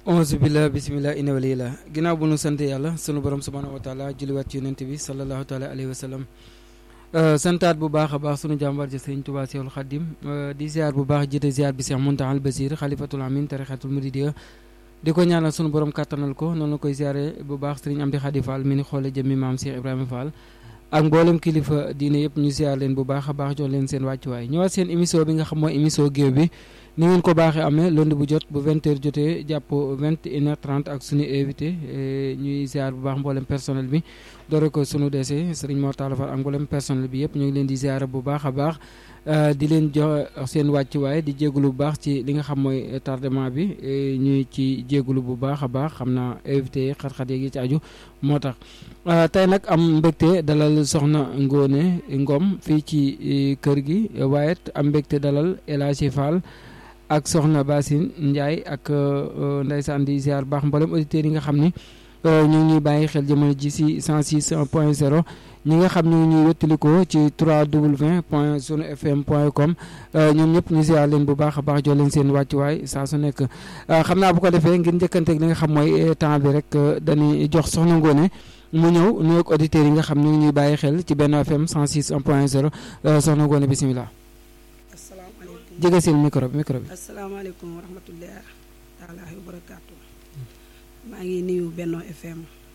onze billah bismillah ina walila ginnaaw bu nu sant yàlla sunu borom subhanahu wa taala julliwaat ci yonent bi sallallahu taala alayhi wa sallam santaat bu baax a baax sunu jàmbar ji sëriñ Tuubaa Seexul Xaddim di ziar bu baax jiite ziar bi Seex Muntaxal Basiir xalifatul amin tarixatul muridiya di ko ñaanal sunu borom kàttanal ko noonu la koy ziare bu baax sëriñ Amdi Xadi Fall mi ni xoole jëmmi maam Cheikh Ibrahima Fall ak mboolem kilifa diine yëpp ñu ziar leen bu baax a baax jox leen seen wàccuwaay ñëwaat seen émission bi nga xam mooy émission géew bi ni ngeen ko baaxee amee lundi bu jot bu 20h jotee jàpp 21h30 ak suñu invité ñuy ziar bu baax mboolem personnel bi doore ko sunu dese sëriñ Mor Talla Fall ak mboolem personnel bi yëpp ñu ngi leen di ziar bu baax a baax di leen jox seen wàccuwaay di jégalu bu baax ci li nga xam mooy tardement bi ñuy ci jégalu bu baax a baax xam naa invité yi xat-xat yi ci aju moo tax tey nag am mbégte dalal soxna Ngone Ngom fii ci kër gi waaye am mbégte dalal El Hadji Fall ak soxna Basine Ndiaye ak ndeysaan di ziar baax mboolem auditeurs yi nga xam ni ñu ngi ñuy bàyyi xel jamono ji si 106 point 0 ñi nga xam ñu ngi ñuy wettalikoo ci 3w point sunu fm point com ñoom ñëpp ñu ziar leen bu baax a baax jox leen seen wàccuwaay saa su nekk xam naa bu ko defee ngir njëkkanteeg li nga xam mooy temps bi rek dañuy jox soxna Ngone mu ñëw nuyoog auditeurs yi nga xam ñu ngi ñuy bàyyi xel ci benn fm 106 point 0 soxna Ngone bisimilah. jege seen micro bi micro bi. asalaamaaleykum wa rahmatulah taala wa barakaatu. maa ngi nuyu Benno FM.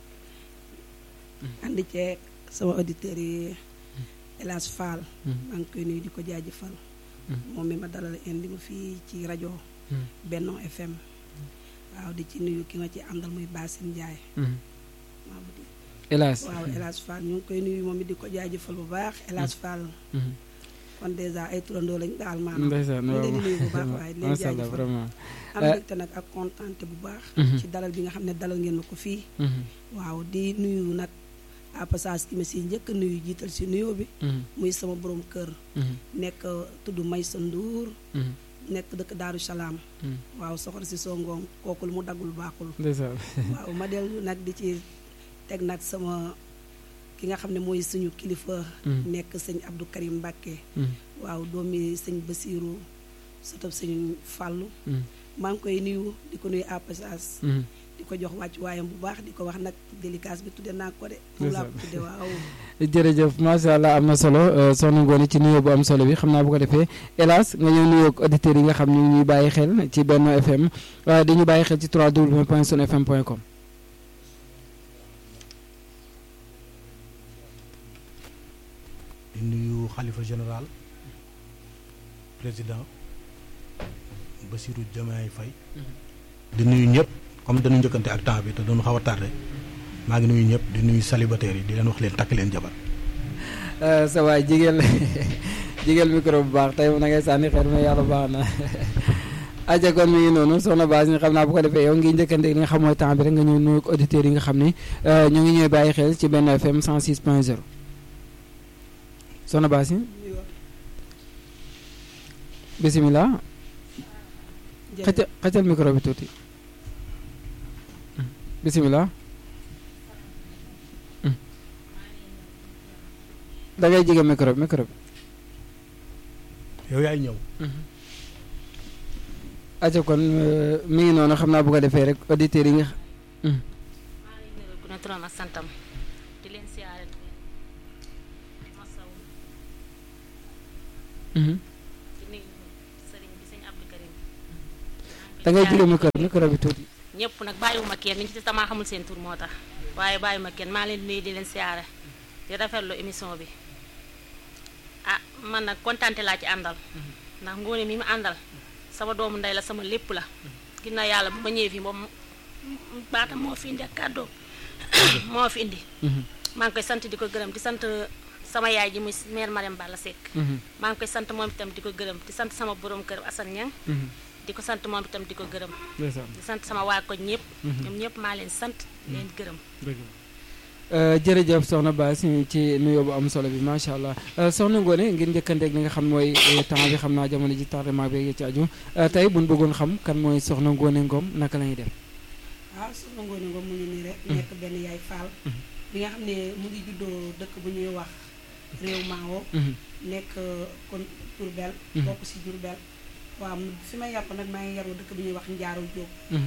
ànd ceeg sama auditeurs yi El Hadj Fall. maa ngi koy nuyu di ko jaajëfal. moom mi ma dalal indi ma fii ci rajo. Benno FM. waaw di ci nuyu ki nga ci àndal muy Basine Ndiaye. El Hadj waaw El Hadj Fall ñu ngi koy nuyu moom it di ko jaajëfal bu baax El Hadj Fall. kon dèjà ay turandoo lañ daal maanaam. ndeysaan ñu leen di nuyu bu baax waaye di leen macha allah jaajëfal vraiment. am mbégte nag ak kontaante bu baax. ci dalal bi nga xam ne dalal ngeen ma ko fii. waaw di nuyu nag à passage ki ma si njëkk nuyu jiital si nuyoo bi. muy sama borom kër. nekk tudd Maysa Ndour. nekk dëkk Daaru Salaam. waaw soxna si songoom kooku lu mu daggul baaxul. ndeysaan. waaw ma dellu nag di ci teg nag sama. ki nga xam ne mooy suñu kilifa. nekk sëñ Abdou Karim Mbacke. waaw doomi sëñ Basiiru sëtëb sëñ Fàllu maa ngi koy nuyu di ko nuyu à passage. di ko jox wàcc waayam bu baax di ko wax nag délicat bi tudde naa ko de. moom laa ko tudde waaw. jërëjëf macha allah am na solo soxna Ngone ci nuyoo bu am solo bi xam naa bu ko defee hélas nga ñëw nuyoo ak auditeurs yi nga xam ñu ngi ñuy bàyyi xel ci Benno FM waaye di ñu bàyyi xel ci 3w point sun fm point com. di nuyu xalifa général président Bassirou Diomaye Faye di nuyu ñëpp comme dañu njëkkante ak temps bi te doonu xaw a tardé maa ngi nuyu ñëpp di nuyu célibataires yi di leen wax leen takk leen jabar sa waay jigéen jigéen micro bu baax tey na ngay sànni xeer mais yàlla baax na aja kon mi ngi noonu soxna Baas ñu xam naa bu ko defee yow ngi njëkkante li nga xam mooy temps bi rek nga ñëw nuyu auditeurs yi nga xam ni ñu ngi ñëw bàyyi xel ci benn FM 106 point 0 soxna Baas bisimilah xëccal xëccal micro bi tuuti bisimilah da ngay jege micro bi micro bi yow yaay ñëw aca kon mi ngi noonu xam naa bu ko defee rek auditeurs yi nga maa ngi nuyu ku ne turam ak santam di leen siyaare di leen masaw di nuyu sëriñ bi sëñ Abdou Karim da ngay jege micro micro bi tuuti ñëpp nag bàyyiwuma kenn ñu ci damaa xamul seen tur moo tax waaye bàyyiwuma kenn maa leen di nuyu di leen siyaare di rafetlu émission bi ah man nag kontaante laa ci àndal ndax Ngone mi mu àndal sama doomu ndey la sama lépp la ginnaaw yàlla bu ma ñëwee fii moom baatam moo fi indi ak kàddoom moo fi indi maa ngi koy sant di ko gërëm di sant sama yaay ji muy mère Mariam Balla Seck maa ngi koy sant moom itam di ko gërëm di sant sama borom kër Assane Niang di ko sant moom itam di ko gërëm di sant sama waa koñ ñëpp ñoom ñëpp maa leen sant leen gërëm jërëjëf soxna Baas ci nuyoo bu am solo bi macha allah soxna Ngone ngir njëkkanteeg li nga xam mooy temps bi xam naa jamono ji tardement bi ci aju tey buñ bëggoon xam kan mooy soxna Ngone Ngom naka la ñuy def. waaw soxna Ngone Ngom mu ngi nii rek. nekk benn yaay Fall. bi nga xam ne mu ngi juddoo dëkk bu ñuy wax réew Maawo. nekk kon Diourbel. bokk si Diourbel. waaw fi may yàpp nag maa ngi yaroo dëkk bu ñuy wax Njaaru Jóob.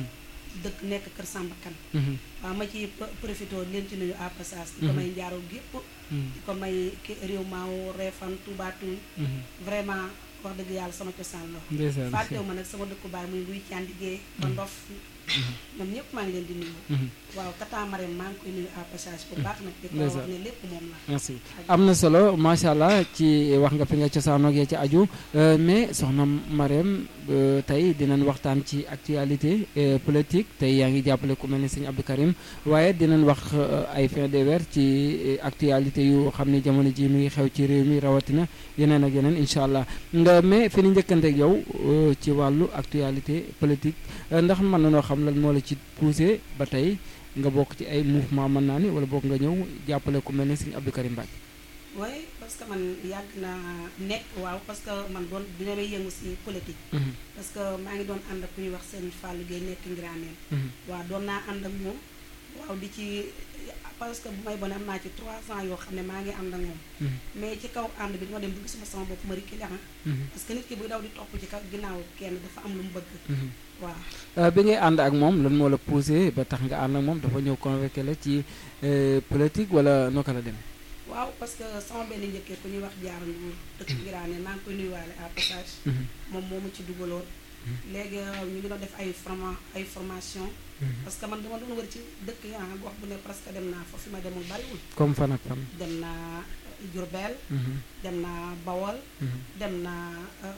dëkk nekk Kër Samba Kan waaw ma ci profité leen ci nuyu à passage di ko may njaaroo gépp di ko may ki réew maaw reefan tubaatuñ vraiment wax dëgg yàlla sama cosaan la ndeysaan fàttewu ma nag sama dëkku baay muy luy caan liggéey ba ndof ñoom ñëpp maa ngi leen di nuyu waaw tata Marème maa ngi koy nuyu à passage bu baax nag di ko wax ne lépp moom la merci am na solo macha allah ci wax nga fi nga cosaanoo ak ci aju mais soxna Marème tey dinañ waxtaan ci actualité politique tey yaa ngi jàppale ku mel ni sëñ Abdou Karim waaye dinañ wax ay fin de weer ci actualité yu xam ne jamono ji mi ngi xew ci réew mi rawatina yeneen ak yeneen incha allah nga mais fi ni njëkkante ak yow ci wàllu actualité politique ndax mën na noo xam lan moo la ci poussé ba tey nga bokk ci ay mouvement mën naa ni wala bokk nga ñëw jàppale ku mel ni sëñ Abdou Karim Mbacke oui parce que man yàgg naa nekk waaw parce que man doon bi may yëngu si politique parce que maa ngi doon ànd ak ku ñuy wax seen Fallou Gueye nekk Ngiraaneen waaw doon naa ànd ak moom waaw di ci parce que bu may bon am naa ci trois ans yoo xam ne maa ngi ànd ak moom mais ci kaw ànd bi dama dem bu gisuma sama bopp ma rikki parce que nit ki bu daw di topp ci kaw ginnaaw kenn dafa am lu mu bëgg waaw bi ngay ànd ak moom lan moo la poussé ba tax nga ànd ak moom dafa ñëw convoqué la ci politique wala noo ko la dem waaw parce que sama benn njëkkee ku ñuy wax jaar nduur dëkk Ngiraane maa ngi koy nuyuwaale à passage moom moo ma ci dugaloon léegi ñu ngi doon def ay forma ay formation parce que man dama doon wër ci dëkk yi ah gox bu ne presque dem naa fa fi ma demul bariwul comme fan ak fan dem naa Diourbel dem naa Bawol dem naa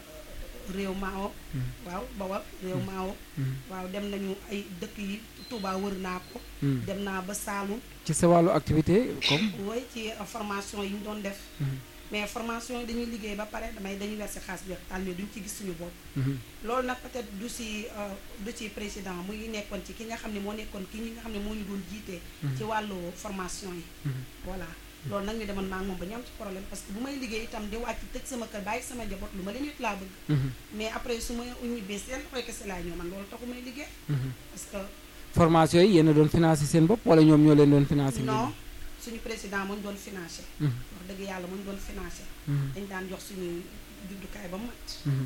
réew Maawo waaw Bawol réew Maawo waaw dem nañu ay dëkk yi Touba wër naa ko dem naa ba Saalum ci sa wàllu activité comme woy ci formation yi ñu doon def mais formation yi dañuy liggéey ba pare damay dañuy verser xaalis bi taal mais duñ ci gis suñu bopp loolu nag peut-être du si du ci président mu ngi nekkoon ci ki nga xam ne moo nekkoon ki ñi nga xam ne moo ñu doon jiitee ci wàllu formation yi voilà loolu nag ñu demoon maa ngi moom ba ñu am ci problème parce que bu may liggéey itam di wàcc tëj sama kër bàyyi sama njaboot lu ma leen it laa bëgg mais après su ma ñibbee seen koy kese laa ñëw man loolu taxu may liggéey parce que formation yi yéen a doon financé seen bopp wala ñoom ñoo leen doon financé non suñu président mu ñu doon financé wax dëgg yàlla mu ñu doon financé dañ daan jox suñu juddukaay ba mat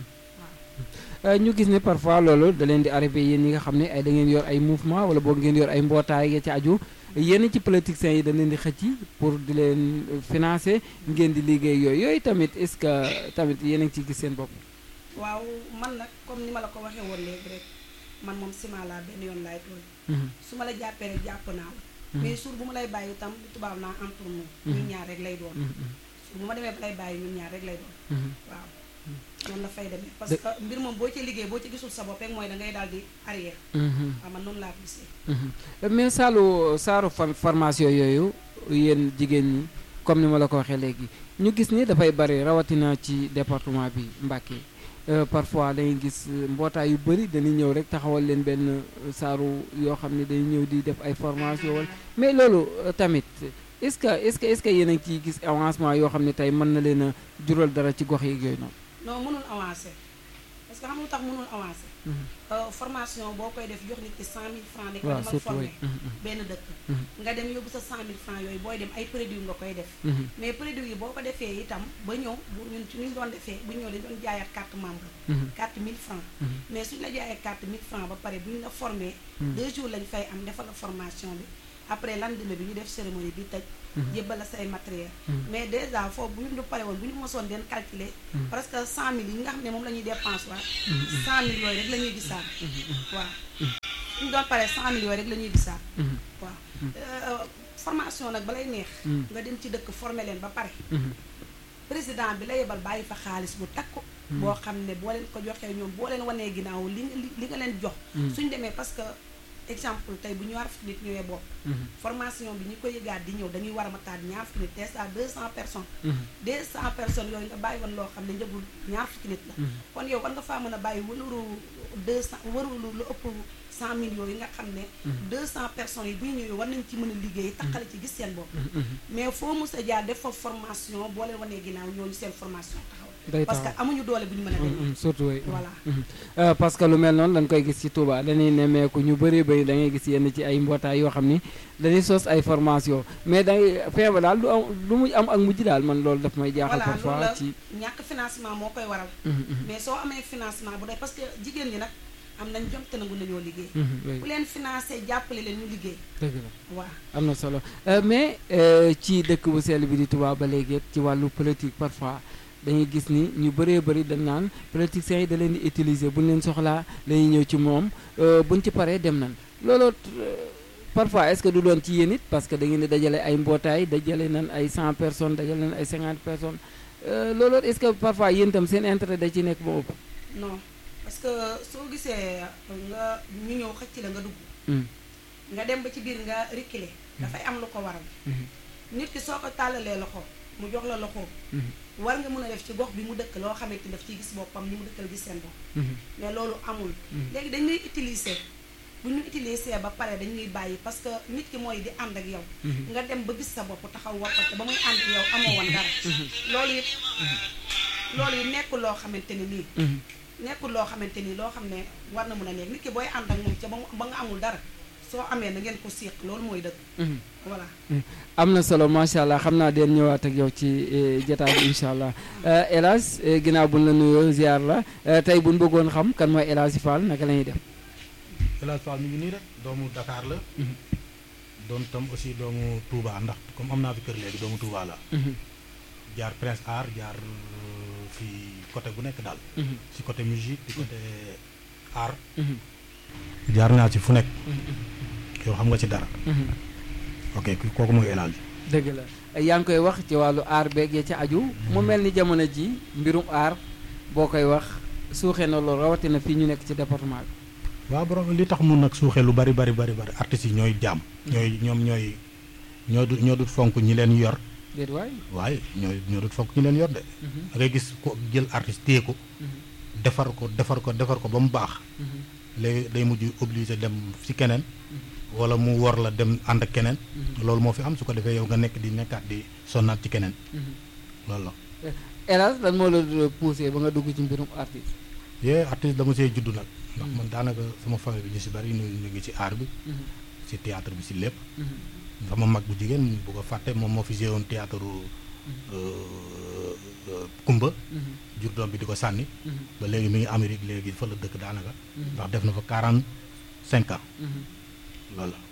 waaw ñu gis ne parfois loolu da leen di arrivé yéen ñi nga xam ne ay da ngeen yor ay mouvement wala boog ngeen yor ay mbootaay nga ci aju yéen ci politiciens yi da leen di xëcc pour di leen financé ngeen di liggéey yooyu yooyu tamit est-ce que tamit yéen a ngi ciy gis seen bopp waaw man nag comme ni ma la ko waxee woon léegi rek man moom ciment laa benn yoon laay tool su ma la jàppee rek jàpp naa la mais suur bu ma lay bàyyi itam bu tubaab naa entre nous ñun ñaar rek lay doon suur bu ma demee ba lay bàyyi ñun ñaar rek lay doon waaw noonu la fay demee parce que mbir moom boo ci liggéey boo ci gisul sa bopp rek mooy da ngay daal di arrière waaw man noonu laa ko gisee mais saalu saaru formation yooyu yéen jigéen ñi comme ni ma la ko waxee léegi ñu gis ni dafay bari rawatina ci département bi Mbacké parfois dañuy gis mbootaay yu bëri dañuy ñëw rek taxawal leen benn saaru yoo xam ne dañuy ñëw di def ay formation wala mais loolu tamit est-ce que est-ce que est-ce que yéen a ngi ciy gis avancement yoo xam ne tey mën na leen a jural dara ci gox yi yooyu noonu. non mënul avancer parce que xam nga tax mënul avancer. formation boo koy def jox nit ki cent mille francs ne ko demal formé benn dëkk nga dem yóbbu sa cent mille francs yooyu booy dem ay produits nga koy def mais produits yi boo ko defee itam ba ñëw bu ñun ci ñu doon defee bu ñëw dañ doon jaayaat carte membre carte mille francs mais suñu la jaayee carte mille francs ba pare bu ñu la formé deux jours lañ fay am defal la formation bi après lendemain bi ñu def cérémonie bi tëj jébbal la say matériel mais déjà foofu bu ñu du pare woon bu ñu mosoon den calculer presque cent mille yi nga xam ne moom la ñuy dépense waat cent mille yooyu rek la ñuy gisaat waaw suñu doon pare cent mille yooyu rek la ñuy gisaat waaw formation nag balay neex nga dem ci dëkk formé leen ba pare président bi la yebal bàyyi fa xaalis bu takku boo xam ne boo leen ko joxee ñoom boo leen wanee ginnaaw li li nga leen jox suñ demee parce que exemple tey bu ñu war fukki nit ñëwee bopp formation bi ñi ko yëgaat di ñëw dañuy war a mataat ñaar fukki nit te ça deux cent personnes deux cent personnes yooyu nga bàyyi woon loo xam ne njëgul ñaar fukki nit la kon yow war nga faa mën a bàyyi wëluru deux cent wërulu lu ëpp cent mille yooyu nga xam ne deux cent personnes yi bu ñu ñëwee war nañ ci mën a liggéey takkale ci gis seen bopp mais foo mos a jaar def fa formation boo leen wanee ginnaaw ñooñu seen formation taxaw parce que amuñu doole bu ñu mën a demee surtout oui voilà parce que lu mel noonu dañ koy gis ci Touba dañuy nemmeeku ñu bëree bëri da ngay gis yenn ci ay mbootaay yoo xam ni dañuy sos ay formation mais dangay feebar daal du am lu muy am ak mujj daal man loolu daf may jaaxal voilà loolu parfois la ci ñàkk financement moo koy waral mais soo amee financement bu dee parce que jigéen ñi nag am nañ jom te nangu nañoo liggéey Mhm, oui. ku leen financé jàppale leen ñu liggéey dëgg la waaw am na solo Euh, mais euh, ci dëkk bu sell bi di Touba ba léegi it ci wàllu politique parfois dañuy gis ni ñu bëree bëri dañ naan politiciens yi da leen di utiliser buñ leen soxlaa dañuy ñëw ci moom euh, buñ ci paree dem nan looloo euh, parfois est-ce que du doon ci yéen it parce que da ngeen di dajale ay mbootaay dajale nan ay 100 personnes dajale nan ay 50 personnes euh, looloo est-ce que parfois yéen itam seen intérêt da ci nekk ba ëpp. non parce que soo gisee nga ñu ñëw xëcc la nga dugg Mm, nga dem ba ci biir nga reculer dafay am lu ko waral mhm, nit ki soo ko tàllalee loxo mu jox la loxo mhm, war nga mën a def ci gox bi mu dëkk loo xamante ni daf ciy gis boppam ni mu dëkkal gis seen bopp mhm, mais loolu amul Mhm. léegi dañ lay utiliser bu ñu utiliser ba pare dañuy bàyyi parce que nit ki mooy di ànd ak yow mhm. nga dem ba gis sa bopp taxaw wokkate ba muy ànd ak yow amoo woon dara loolu it loolu it nekkul loo xamante ni nii mhm. nekkul loo xamante ni loo xam ne war na mën a nekk nit ki booy ànd ak moom ca ba mu ba nga amul dara soo amee na ngeen ko séq loolu mooy dëgg mhm. voilà am na solo macha allah xam naa den ñëwaat ak yow ci eh, jotaay bi incha allah Eh, El Hadj eh, ginnaaw buñ la nuyoo ziar la eh, tey buñ bëggoon xam kan mooy El Hadj Fall naka la ñuy def. El Hadj Fall mi ngi nii rek doomu Dakar la doon tam aussi doomu Touba ndax comme am naa fi kër léegi doomu Touba la Mhm, jaar Prince Art jaar euh, fi côté bu nekk daal mhm, si côté musique di côté art mhm, jaar naa ci fu nekk mhm, yow xam nga ci dara mhm. ok ki- kooku mooy El Hadj dëgg la yaa ngi koy wax ci wàllu aar beeg ya ca aju mu mel ni jamono ji mbirum aar boo koy wax suuxee na loolu rawatina fii ñu nekk ci département bi. waaw borom li tax mun nag suuxee lu bari bari bari bari artistes yi ñooy jaam ñooy ñoom ñooy ñoo du ñoo dut fonk ñi leen yor déet waay. waaye ñooy ñoo dut fonk ñi leen yor de Mhm, da ngay gis ko jël artiste téye ko mhm, defar ko defar ko defar ko ba mu baax mhm, léegi day mujj obligé dem ci keneen wala mu wor la dem ànd ak keneen mhm, loolu moo fi am su ko defee yow nga nekk di nekkaat di sonnaat ci keneen mhm. loolu la El Hadj lan moo la poussé ba nga dugg ci mbirum artiste. yee artiste dama see juddu nag ndax Mm. man daanaka sama famille bi ñu si bari ñu ñu ngi ci art bi Mhm, ci théâtre bi ci lépp mhm, sama mag bu jigéen bu ko fàtte moom moo fi joué woon théâtre Kumba mhm, jur doom bi di ko sànni mhm, ba léegi mi ngi Amérique léegi fa la dëkk daanaka mhm, ndax def na fa quarante cinq ans mhm. loolu la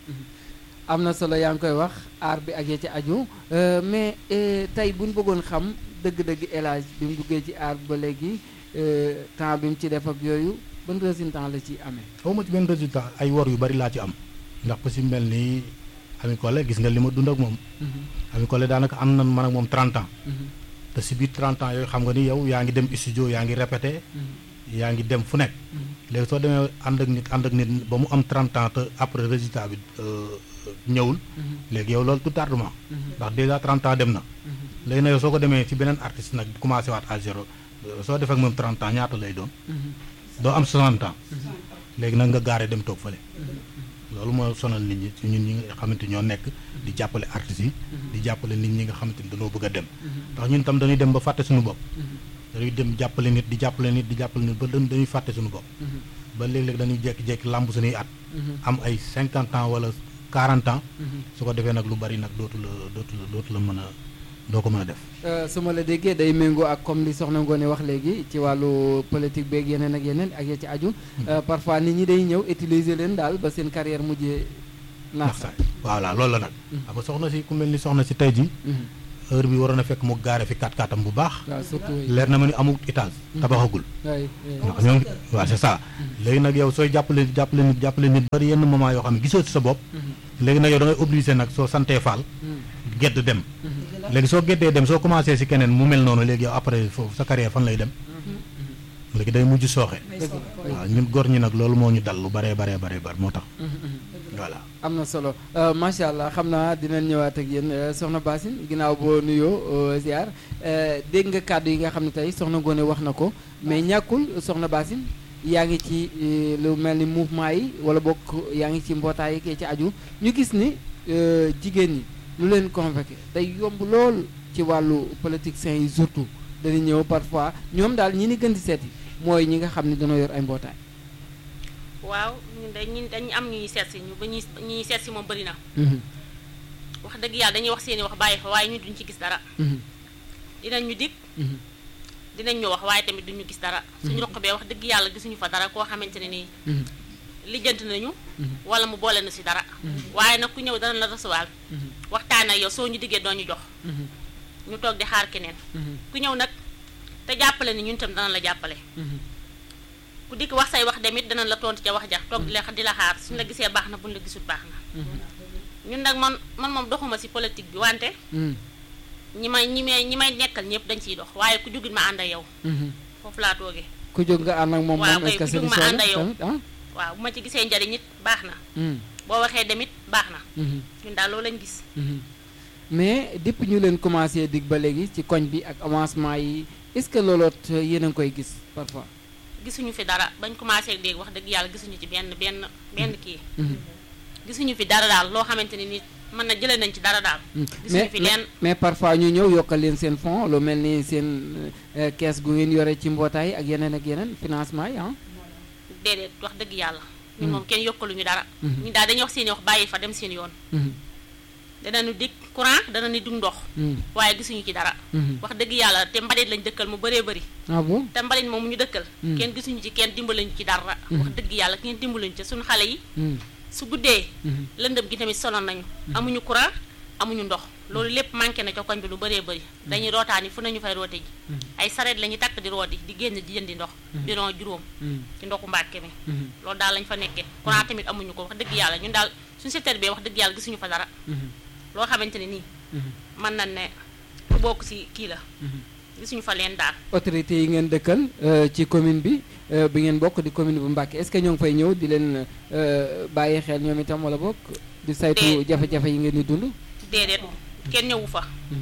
am na solo yaa ngi koy wax aar bi ak ya ci aju euh, mais euh, tey bu ñu bëggoon xam dëgg-dëgg El Hadj bi mu duggee ci aar bi ba léegi euh, temps bi mu ci def ak yooyu ban résultat la ci amee. xaw ma ci benn résultat ay wor yu bari laa ci am ndax ku si mel ni Ami Collé gis nga li ma dund ak moom Mhm, Ami Collé daanaka am na man ak moom 30 ans mhm, te si biir 30 ans yooyu xam nga ni yow yaa ngi dem studio yaa ngi répété mhm, yaa ngi dem fu nekk mhm, léegi soo demee ànd ak nit ànd ak nit ba mu am 30 ans te après résultat bi euh, ñëwul mhm, léegi yow loolu tout tardement mhm, ndax déjà 30 ans dem na mhm. léegi nag yow soo ko demee ci beneen artiste nag commencé waat à zéro euh, soo defee ak moom 30 ans ñaata lay doon Mhm, doo am 60 ans mhm, léegi nag nga gaaree dem toog fële mhm, loolu moo sonal nit ñi ci ñun ñi nga xamante ñoo nekk di jàppale artistes yi di jàppale nit ñi nga xamante ni dañoo bëgg a dem mhm, ndax ñun tam dañuy dem ba fàtte suñu bopp mhm, dañuy dem jàppale nit di jàppale nit di jàppale nit ba dañ- dañuy fàtte suñu bopp mhm, ba léeg-léeg dañuy jékki-jékki làmb suñuy at mhm, am ay 50 ans wala 40 ans mhm. su ko defee nag lu bari nag dootu la dootu la dootu la mën a doo ko mën a def Euh, su ma la déggee day méngoo ak comme li soxna Ngoone wax léegi ci wàllu politique beeg yeneen ak yeneen ak ya ci aju. Euh, parfois nit ñi day ñëw utiliser leen daal ba seen carrière mujjee naax ndax sax voilà loolu la nag Mhm. xam nga soxna si ku mel ni soxna si tey ji Mhm. heure bi waroon a fekk mu gaare fi kat katam bu baax waaw surtout oui. leer na ma ni amul étage tabaxagul oui, oui. ndax ñoo ngi waaw c'est ça léegi nag yow sooy jàppale jàppale nit jàppale nit bari yenn moment yoo xam ne gisoo ci sa bopp Mhm, léegi nag yow da ngay obligé nag soo santee faal mhm, gedd dem mhm, léegi soo geddee dem soo commencé si keneen mu mel noonu léegi yow après foofu sa carrière fan lay dem mhm, léegi day mujj sooxe may Dëgg soog la. waaw ñun góor ñi nag loolu moo ñu dal lu baree baree baree bar moo tax mhm, mhm. voilà am na solo Euh, macha allah xam naa dinañ ñëwaat ak yéen euh, soxna Basine ginnaaw boo nuyoo euh, ziar euh, dégg nga kàddu yi nga xam ne tey soxna Ngoone wax na ko mais ñàkkul soxna Basine yaa ngi ci euh, lu mel ni mouvement yi wala bokk yaa ngi ci mbootaay yi ci aju ñu gis ni euh, jigéen ñi lu leen convoqué day yomb lool ci wàllu politiciens yi surtout dañuy ñëw parfois ñoom daal ñi ni gën di seeti mooy ñi nga xam ne dañoo yor ay mbootaay. waaw ñun dañ ñun dañu am ñuy seet si ñu ba ñuy ñuy seet si moom bëri na Mhm, wax dëgg yàlla dañuy wax seeni wax bàyyi fa waaye ñu duñ ci gis dara mhm, dinañ ñu dig mhm, dinañ ñu wax waaye tamit duñu gis dara suñu roq bee wax dëgg yàlla gisuñu fa dara koo xamante ne nii lijjanti nañu wala mu boole na si dara waaye nag ku ñëw dana la recevoir waxtaan ak yow soo ñu diggee doo ñu jox ñu toog di xaar keneen ku ñëw nag te jàppale ni ñun tam dana la jàppale ku dikk wax say wax demit danañ la tontu ca wax ja toog di la di la xaar suñu la gisee baax na buñ la gisul baax na ñun nag man man moom doxuma si politique bi wante ñi may ñi may ñi may nekkal ñëpp dañ ciy dox waaye ku jógit ma ànd ak yow foofu laa toogee ku jóg nga ànd ak moom waaw moom est-ce kay que ku jóg ma solution ànd ak yow. tamit ah waaw bu ma ci gisee njariñ it baax na Mm, boo waxee demit baax na mhm, ñun daal loolu lañ gis mhm. mais depuis ñu leen commencé dig ba léegi ci koñ bi ak avancement yi est-ce que looloot yéen a ngi koy gis parfois gisuñu fi dara bañ commencé dégg wax dëgg yàlla gisuñu ci benn benn benn kii Mhm, gisuñu fi dara daal loo xamante ni nit mën na jëlee nañ ci dara daal mhm. gisuñu mais fi mais- lenn mais parfois ñu ñëw yokkal leen seen fonds lu mel ni seen euh, kees gu ngeen yore ci mbootaay ak yeneen ak yeneen financement yi ah déedéet wax dëgg yàlla ñun Mm. moom kenn yokkaluñu dara Mhm. ñu daal dañuy wax seeni wax bàyyi fa dem seen yoon Mhm, danañu dig courant danañu dig ndox mhm, waaye gisuñu ci dara mhm. wax dëgg yàlla te mbalit lañ dëkkal mu bëree bëri ah bon te mbalit moom mu ñu dëkkal Mm. kenn gisuñu ci kenn dimbalañu ci dara Mhm. wax dëgg yàlla kenn dimbaluñu ci suñu xale yi Mhm, su guddee mhm, lëndëm gi tamit sonal nañu amuñu courant amuñu ndox loolu lépp manqué na ca koñ bi lu bëree bëri dañuy rootaani fu nañu fay roote ji Mhm. ay sareet la ñuy takk di rooti di génn di jëndi ndox bidon juróom mhm, ci ndoxu mbàkke mi mhm, loolu daal lañ fa nekkee courant tamit amuñu ko wax dëgg yàlla ñun daal suñu secteur bi wax dëgg yàlla gisuñu fa dara mhm, loo xamante ne nii mhm, mën nañ ne ku bokk ci kii la mhm. gisuñu fa leen daal autorités yi ngeen dëkkal euh, ci commune bi euh, bi ngeen bokk di commune bu Mbacké est-ce que ñoo ngi fay ñëw di leen euh, bàyyi xel ñoom itam wala bokk di saytu Déet. jafe-jafe yi ngeen di dund déedéet kenn ñëwu fa Mhm.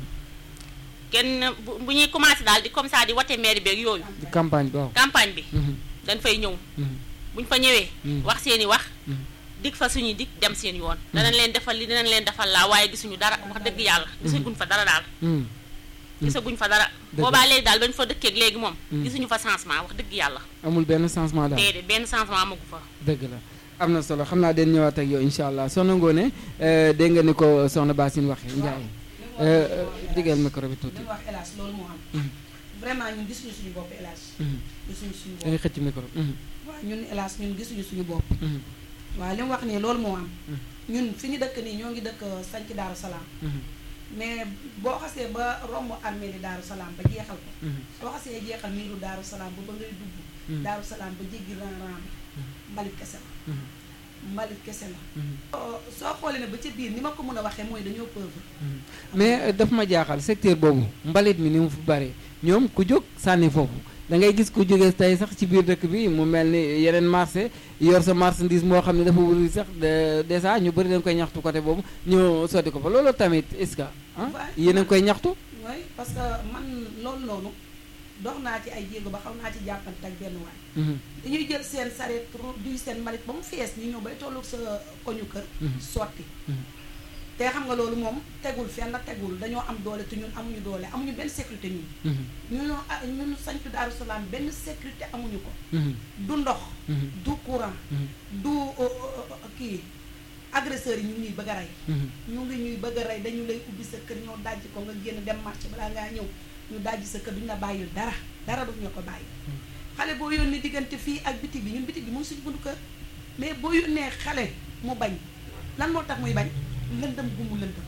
kenn bu bu ñuy commencé daal di comme ça di wate maire beeg yooyu di campagne bi waaw campagne bi Mhm, dañ fay ñëw mhm, buñ fa ñëwee Mhm. wax seeni wax mhm. dig fa suñuy dig dem seen yoon danañ leen defal li danañ leen defal laa waaye gisuñu dara wax dëgg yàlla gisaguñ fa dara daal Mhm, gisaguñ fa dara Dëgg la. boobaa léegi daal bañ fa dëkkeeg léegi moom Mhm. gisuñu fa changement wax dëgg yàlla amul benn changement daal déedéet benn changement amagu fa dëgg la am na solo xam naa den ñëwaat ak yow incha allah soxna Ngoné euh, dégg nga ni ko soxna Basine waxee Ndiaye euh, digal micro bi tuuti li wax hélas loolu moo am Mhm, vraiment ñun gisuñu suñu bopp hélas mhm. gisuñu suñu da ngay bopp xëcc micro mhm, waaw ñun hélas ñun gisuñu suñu bopp mhm, waaw li mu wax nii loolu moo am Mhm. ñun fi ñu dëkk nii ñoo ngi dëkk sanc Daaru Salaam mhm, mais boo xasee ba romb armée di Daaru Salaam ba jeexal ko mhm, soo xasee jeexal miiru Daaru Salaam ba ba ngay dugg Mhm. Daaru Salaam ba jéggi ran-ran bi mbalit kese la mhm, mbalit kese la mhm. soo soo xoolee ne ba ca biir ni ma ko mën a waxee mooy dañoo pauvre mais euh, daf ma jaaxal secteur boobu mbalit mi ni mu fi bare ñoom ku jóg sànni foofu da ngay gis ku jógee tey sax ci biir dëkk bi mu mel ni yeneen marché yor sa marchandise moo xam ne dafa wuri sax de- déjà ñu bëri dañ koy ñaxtu côté boobu ñu sotti ko fa loolu tamit est-ce que ah Ouais. yéen a ngi koy ñaxtu oui parce que man loolu noonu dox naa ci ay jéego ba xaw naa ci jàppante ak benn waay Mhm, dañuy jël seen sareet ru- duy seen mbalit ba mu fees ñu ñëw bay tollu sa koñu kër Mhm. sotti mhm, te xam nga loolu moom tegul fenn tegul dañoo am doole te ñun amuñu doole amuñu benn sécurité ñun mhm, ñun ah ñun sañtu Daaru Salaam benn sécurité amuñu ko mhm, du ndox mhm, du courant mhm, du euh, euh, kii agresseurs yi ñu ngi ñuy bëgg a rey mhm, ñu ngi ñuy bëgg a rey dañu lay ubbi sa kër ñoo dajji ko nga génn dem marché balaa ngaa ñëw ñu dajji sa kër duñu la bàyyil dara dara duñu la ko bàyyi xale boo yónnee diggante fii ak bitig bi ñun bitig bi mu ngi suñu buntu kër mais boo yónnee xale mu bañ lan moo tax muy bañ lëndëm gu mu lëndëm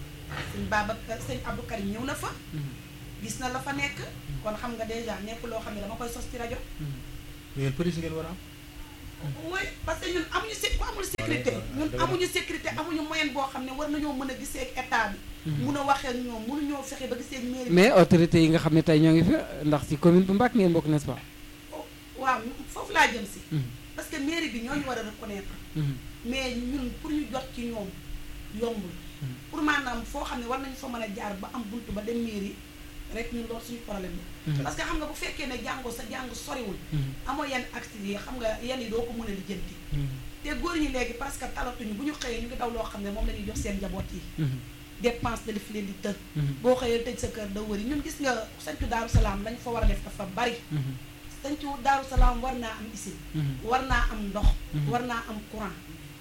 sëñ Babacar sëñ Abdou Karim ñëw na fa mhm, gis na la fa nekk kon xam nga dèjà nekk loo xam ne dama koy sos ci rajo mhm. mais yéen police ngeen war a am. oui parce que ñun amuñu sé ku amul sécurité ñun dëgg la. amuñu sécurité amuñu moyen boo xam ne war nañoo mën a gisee ak état bi mun a waxee ak ñoom mënuñoo fexe ba gisee ak mairie bi mais autorités yi nga xam ne tey ñoo ngi fi ndax ci commune bu Mbacké ngeen bokk n'est-ce pas waaw foofu laa jëm si Mhm, parce que mairie bi ñoo ñu war a reconnaître mhm, mais ñun pour ñu jot ci ñoom yombul Mhm. pour maanaam foo xam ne war nañu fa mën a jaar ba am buntu ba dem mairie rek ñun loolu suñu problème Mhm. la parce que xam nga bu fekkee ne jàngoo sa jàng soriwul mhm, amoo yenn actes yi xam nga yenn yi doo ko mën a lijjanti mhm, te góor ñi léegi parce que talatuñu bu ñu xëyee ñu ngi daw loo xam ne moom la ñuy jox seen njaboot yi mhm, dépense da def leen di të mhm, boo xëyee tëj sa kër da wëri ñun gis nga sañcu daaru salaam lañ fa war a def dafa bari mhm, sañcu daaru salaam war naa am usine mhm. war naa am ndox Mhm. war naa am courant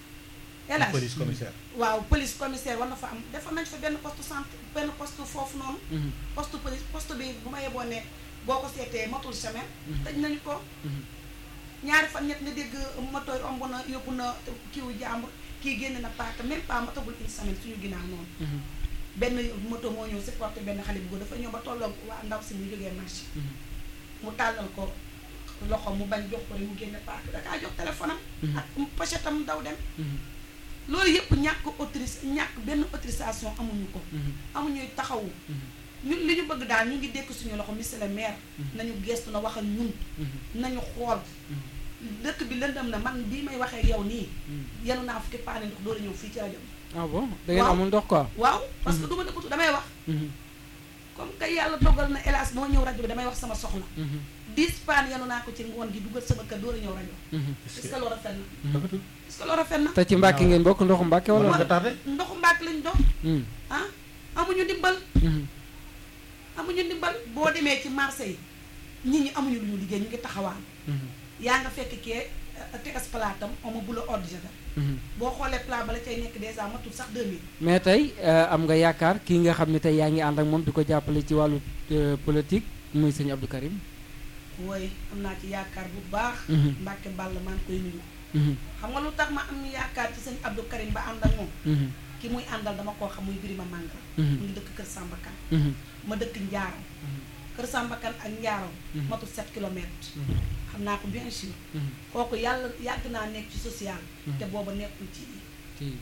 hélas police commissaire. waaw police commissaire war na fa am defar nañ fa benn poste santé benn poste foofu noonu Mhm, poste police poste bi bu ma yeboo ne boo ko seetee matul semaine tëj nañu ko ñaari fan ñett nga dégg moto yi omb na yóbbu na kiiwu jàmbur kii génn na paaka même pas matagul une semaine suñu ginnaaw noonu benn moto moo ñëw supporté benn xale bu góor dafa ñëw ba tolloog waa ndaw si mu jógee marché mu tàllal ko loxo mu bañ jox ko rek mu génne paaka dakaa jox téléphone am ak pochette am daw dem loolu yëpp ñàkk autorise ñàkk benn autorisation amuñu ko amuñuy taxawu ñun li ñu bëgg daal ñu ngi dékk suñu loxo monsieur le maire nañu gestu na wax ak ñun nañu xool dëkk bi lëndëm na man bii may waxee yow nii yenu naa fukki paane ndox door a ñëw fii ci rajo bi ah bon da ngeen Waaw. amul ndox quoi waaw parce que du ma nëbbatu damay wax comme que yàlla dogal na hélas moo ñëw rajo bi damay wax sama soxla dix paan yenu naa ko ci ngoon gi dugal sama kër door a ñëw rajo est-ce que loolu rafet na rafetul est-ce que loolu rafet na te ci Mbàkke ngeen bokk ndoxu Mbàkke wala wala nga tardé ndoxu mbaak lañ dox Hmm. ah amuñu ndimbal Mhm. amuñu ndimbal boo demee ci marché yi nit ñi amuñu lu ñu liggéey ñu ngi taxawaan Mhm. yaa nga fekk kee tegas palaatam oma bu la ordre javel Mhm. boo xoolee plat ba la cay nekk dèjà matul sax 2000 mais tey euh, am nga yaakaar kii nga xam ne tey yaa ngi ànd ak moom di ko jàppale ci wàllu euh, politique muy sëñ Abdou Karim wooy am naa ci yaakaar bu baax Mhm. Mbàkke Bàll maa ngi koy nuyu Mhm. xam nga lu tax ma am yaakaar ci sëñ Abdou Karim ba ànd ak moom Mhm. ki muy àndal dama koo xam muy Birima Mangara Mhm. mu ngi dëkk Kër Samba Kane Mhm. ma dëkk Njaaram Kër Samba Kane ak Njaaram Mhm. matul 7 kilomètres Mhm. xam naa ko bien sûr Mhm. kooku yàlla yàgg naa nekk ci social Mhm. te booba nekkul ci kii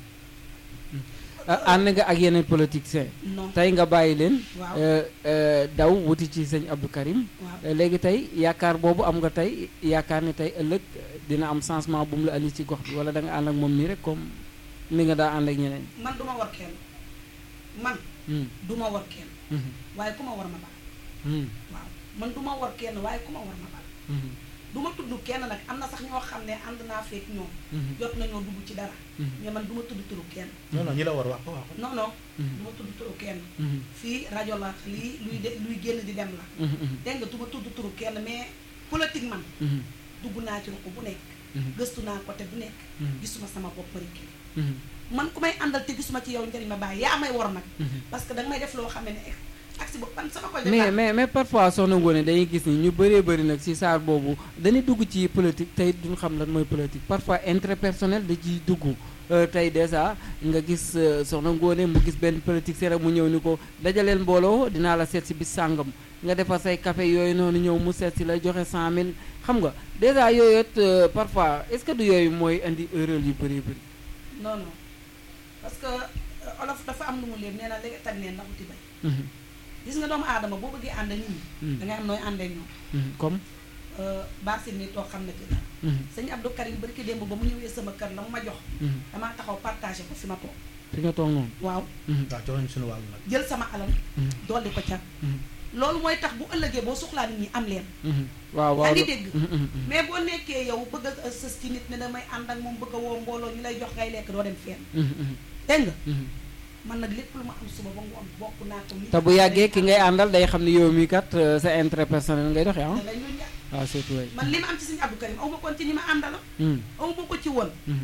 ah, ànd nga ak yeneen politiciens non tey nga bàyyi leen waaw euh, euh, daw wuti ci sëñ Abdou Karim waaw Euh, léegi tey yaakaar boobu am nga tey yaakaar ni tey ëllëg dina am changement bu mu la andi ci gox bi wala da nga ànd ak moom nii rek comme ni nga daa ànd ak ñeneen. man duma war kenn man Hmm. duma war kenn Mhm. waaye ku ma war ma baal Hmm. waaw man duma war kenn waaye ku ma war ma baal Mhm. du ma tudd kenn nag am na sax ñoo xam ne ànd naa feek ñoom Mhm. jot nañoo dugg ci dara Mhm. mais man du ma tudd turu kenn non non ñi la war wax ko wax ko non non Mhm. du ma tudd turu kenn Mhm. fii rajo la lii luy de luy génn di dem la Mhm. Mhm. dégg nga du ma tudd turu kenn mais politique man Mhm. dugg naa ci ruq bu nekk Mhm. gëstu naa côté bu nekk Mhm. gisuma sama bopp rek Mhm. man ku may àndal te gisuma ci yow njëriñ ma bàyyi yaa may war nag Mhm. parce que danga may def loo xam ne ne ak si bopp man sama koy mais mais mais parfois soxna Ngoné dañuy gis ni ñu bëree bëri nag ci saar boobu dañuy dugg ci politique tey duñ xam lan mooy politique parfois intérêt personnel da ciy dugg Euh, tey dèjà nga gis euh, soxna Ngoné mu gis benn politique rek mu ñëw ni ko dajaleel mbooloo dinaa la seet si bis sàngam nga defar say café yooyu noonu ñëw mu seet si la joxe cent mille xam nga dèjà yooyu it euh, parfois est-ce que du yooyu mooy indi erreur yu bëri bëri. non non parce que euh, olof dafa am lu mu leen nee na léegi tag neen ndax uti bay Mhm. gis nga doomu aadama boo bëggee ànd ak nit ñi Mhm. da ngay am nooy àndee ñoom Mhm. comme. baasin mi toog xam na ci dara Mhm. sëñ Abdou Karim bari ki démb ba mu ñëwee sama kër la mu ma jox Mhm. damaa taxaw partagé ko fi ma toog fi nga toog noonu. waaw Mhm. waaw jox nañu suñu wàll nag jël sama alal Mhm. dolli ko ca Mhm. loolu mooy tax bu ëllëgee boo soxlaa nit ñi am leen Mhm. waaw waaw yaa ngi lo- dégg Mhm. Mhm. Mhm. mais boo nekkee yow bëgg a sës ci nit ne damay ànd ak moom bëgg a woo mbooloo ñu lay jox ngay lekk doo dem fenn Mhm. Mhm. dégg nga Mhm. man nag lépp lu ma am suba ba ngoon bokk naa ko nit te bu yàggee ki ngay àndal day xam ne yow mii kat euh, sa intérêt personnel ngay doxee ah. da ngay ñun ñàkk waaw surtout waay. man li ma am ci sëñ Abdou Karim aw ma koon ci ñi ma àndala Mhm. aw ma ko ci woon Mhm.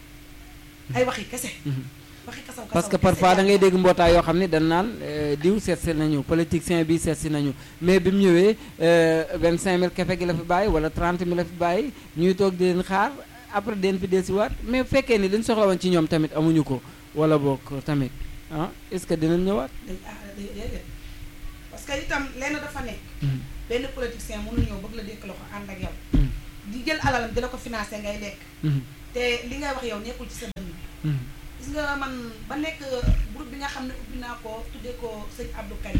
ay waxi kese Mhm. waxi kasaw kasaw parce que kese parfois da ngay daal. dégg mbootaay yoo xam ne dañ naan euh, diw seet si nañu politicien bi seet si nañu mais bi mu ñëwee vingt cinq mille kefe gi la fi bàyyi wala trente mille la fi bàyyi ñuy toog di leen xaar après den fi desiwaat mais bu fekkee ni liñ soxla woon ci ñoom tamit amuñu ko wala boog tamit ah est ce que dinañ ñëwaat. dañ ah dé- déedéet parce que itam lenn dafa nekk Mhm. benn politicien mënu ñëw bëgg la dékk loxo ànd ak yow Mhm. di jël alalam di la ko financé ngay lekk Mhm. te li ngay wax yow nekkul ci sa dënn Mhm. gis nga man ba nekk groupe bi nga xam ne ubbi naa ko tuddee ko sëñ Abdou Karim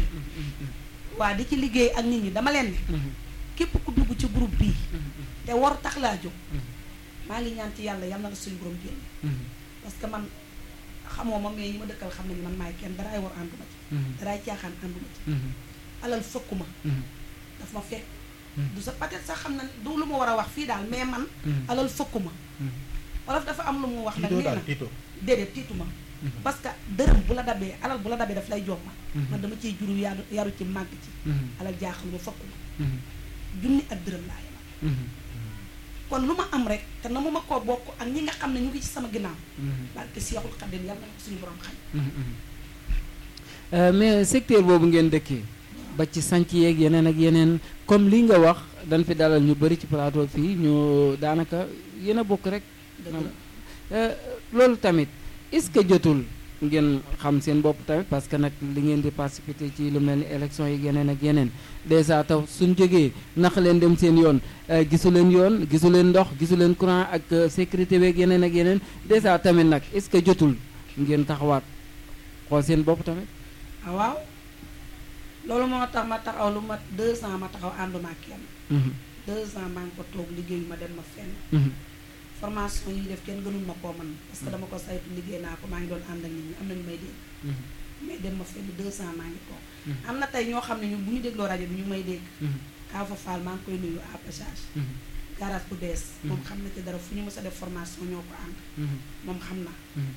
waa di ci liggéey ak nit ñi dama leen ne Mhm. képp ku dugg ci groupe bii Mhm. te war tax laa jóg Mhm. maa ngi ñaan ci yàlla yal na la suñu borom génn Mhm. parce que man xamoo ma mais ñi ma dëkkal xam nañu man maay kenn daraay war ànduma ci Mhm. daraay caaxaan ànduma ci Mhm. alal fëkkuma Mhm. daf ma fekk Mhm. du sa peut-être sax xam na du lu ma war a wax fii daal mais man Mhm. alal fëkkuma Mhm. wolof dafa am lu mu wax nag tiitoo nee daal na tiitoo déedéet tiituma Mhm. parce que dërëm bu la dabee alal bu la dabee daf lay jomma Mhm. man dama ciy juru yaru yaru ci màgg ci Mhm. alal jaaxal ma fëkkuma Mhm. junni ak dërëm laa yemal Mhm. kon lu ma am rek te na mu ma koo bokk ak ñi nga xam ne ñu ngi ci sama ginnaaw Mhm. barke Seexul Xadim yàlla na ko suñu borom xam Mhm. Mhm. Euh, mais secteur boobu ngeen dëkkee ba ci sanc yeeg yeneen ak yeneen comme li nga wax dañ fi dalal ñu bëri ci plateau fii ñu daanaka yéen a bokk rek dëgg la Euh, loolu tamit est-ce que jotul ngeen xam seen bopp tamit parce que nag li ngeen di participer ci lu mel ni élection yi yeneen ak yeneen dèjà taw suñ jógee nax leen dem seen yoon euh, gisu leen yoon gisu leen ndox gisu leen courant ak euh, sécurité beeg yeneen ak yeneen dèjà tamit nag est-ce que jotul ngeen taxawaat xool seen bopp tamit. ah waaw loolu moo tax ma taxaw lu mat deux ans ma taxaw ànduma ak kenn Mhm, deux ans maa ngi ko toog liggéeyu ma dem ma fenn mhm, formation yi def kenn gënul ma koo man parce que dama ko saytu liggéey naa ko maa ngi doon ànd ak nit ñi am na ñu may dégg mhm, mais dem ma fenn deux ans maa ngi toog Mhm. am na tey ñoo xam ne ñu bu ñu dégloo rajo bi ñu may dégg mhm, Kaafa Fall maa ngi koy nuyu à passage mhm, garage bu bees moom xam na ci dara fu ñu mës a def formation ñoo ko ànd mhm, moom xam na mhm,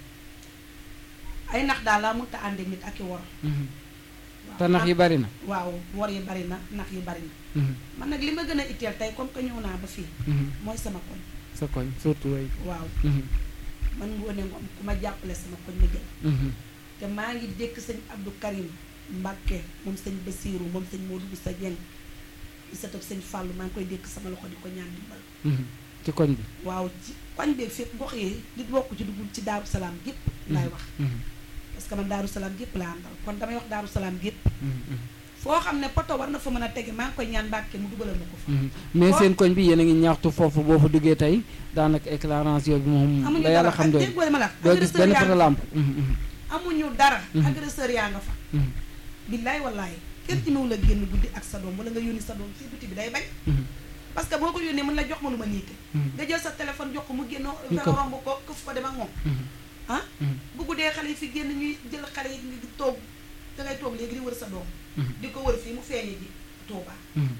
ay nax daal laa mënta ànd ak nit ak i wor mhm. waaw te nax yi bari na. waaw wor yi bari na nax yi bari na Mhm, man nag li ma gën a itteel tey comme que ñëw naa ba fii mhm. mooy sama koñ sa koñ surtout way waaw Mhm, man ngoone ngoom ku ma jàppale sama koñ ma jël mhm, te maa ngi dékk sëñ Abdou Karim Mbàkke moom sëñ Basiiru moom sëñ Modou Boussa Dieng di sëtab sëñ Fàllu maa ngi koy dékk sama loxo di ko ñaan dimbal mhm. ci koñ bi. waaw ci koñ beeg fépp gox yi nit bokk ci dugul ci Daaru Salaam gépp laay wax Mhm, parce que man Daaru Salaam gépp laa àndal kon damay wax Daaru Salaam gépp mhm, mhm. foo xam ne poto war na fa mën a tege maa ngi koy ñaan Mbàkke mu dugalal ma ko fa Mhm. mais Foo- seen koñ bi yéen a ngi ñaxtu foofu boo fa duggee tey daanaka éclairance yooyu moom amuñu la yàlla dara xam ak doy déggoo li ma la doo gis agresseur benn yaa poto nga fa lampe Mhm, mhm, amuñu dara Mhm. agresseur yaa nga fa mhm, billaay wallaay kenn ci la génn guddi ak sa doom wala nga yónni sa doom ci biti bi day bañ mhm, parce que boo ko yónnee mën la jox ma lu ma niite mhm, nga jël sa téléphone jox ko mu génn Ñu nga ko- romb ko këf ko dem ak moom mhm, ah mhm, bu guddee xale yi fi génn ñuy jël xale yi di toog da ngay toog léegi di wër sa doom mhm, di ko wër fii mu feeñe ji Touba mhm.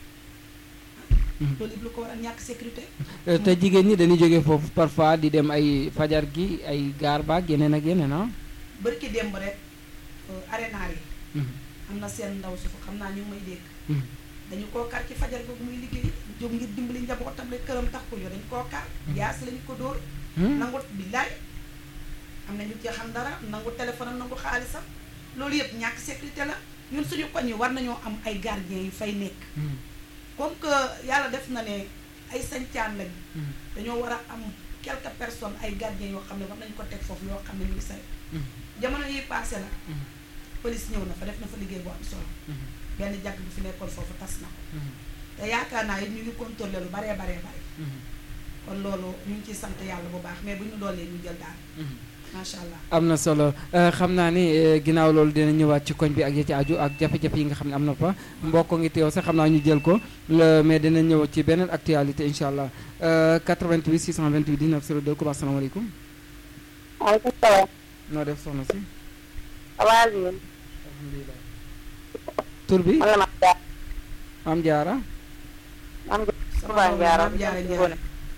Mhm. loolu yëpp lu ko waral ñàkk sécurité Euh, te jigéen ñi dañuy jógee foofu parfois di dem ay fajar gi ay gaar baag yeneen ak yeneen ah. bari ki démb rek arénaar yi Mhm, am na seen ndaw su fa xam naa ñu ngi may dégg mhm, dañu koo kar ci fajar googu muy liggéey jóg ngir dimbali njabootam rek këram tax ko yo dañu koo kar jaas lañu ko dóor mhm. nangu billaay am na ñu ci xam dara nangu téléphone am nangu xaalisam loolu yëpp ñàkk sécurité la ñun suñu koñ yi war nañoo am ay gardien yu fay nekk Mhm, comme que yàlla def na ne ay sañcaan lañ mhm, dañoo war a am quelques personnes ay gardien yoo xam ne war nañu ko teg foofu yoo xam ne ñu ngi say mhm, jamono yi passé la mhm, police ñëw na fa def na fa liggéey bu am solo mhm, benn jàkk bi fi nekkoon foofu tas na ko mhm, te yaakaar naa it ñu ngi contrôlé lu baree baree bare mhm, kon loolu ñu ngi ciy sant yàlla bu baax mais bu ñu doolee ñu jël daal mhm. macha allah am na solo Euh, xam naa ni euh, ginnaaw loolu dina ñëwaat ci koñ bi ak ya ci aju ak jafe-jafe yi nga xam ne am na fa mbokk ngi teew sax xam naa ñu jël ko euh, mais dina ñëw ci beneen actualité incha allah Euh, 88 628 19 02 ku baax salaamaaleykum maaleykum salaam. noo def soxna si waaw bi alhamdulilah tur bi man la ma jaar am jaara man nga sama Touba doom Ndiara Maam Jaara Ndiara. Ngoné.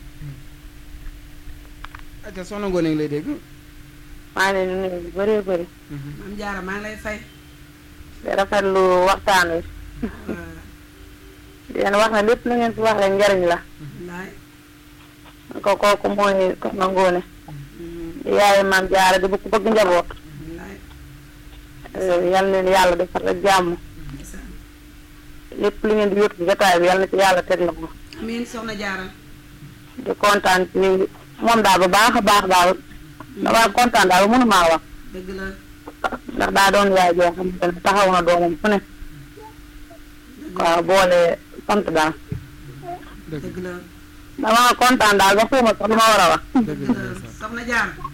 aca soxna Ngoone ngi lay dégg maa ngi leen di nuyu bu bëree bëri Mhm, maam jaara maa ngi lay fay di rafetlu waxtaan wi waaw di leen wax ne lépp lu ngeen fi wax rek njariñ la wallaay ko kooku mooy Soxna Ngoné Mm, di yaayu maam jaara di bëgg bëgg njaboot wallaay Eh, yal na leen yàlla defal rek jàmm ndeysaan. lépp li ngeen di yót ci jotaay bi yal na ci yàlla teg la ko amiin soxna jaara di kontaan ci moom daal bu baax a baax daal damaa kontaan daal ba mënumaa wax dëgg la ndax daa doon yaay joo xamante ne taxaw na doomam fu ne waaw boole sant daal dëgg dëgg la damaa kontaan daal ba xawma sax lu ma war a wax dëgg dëgg la la soxna jaara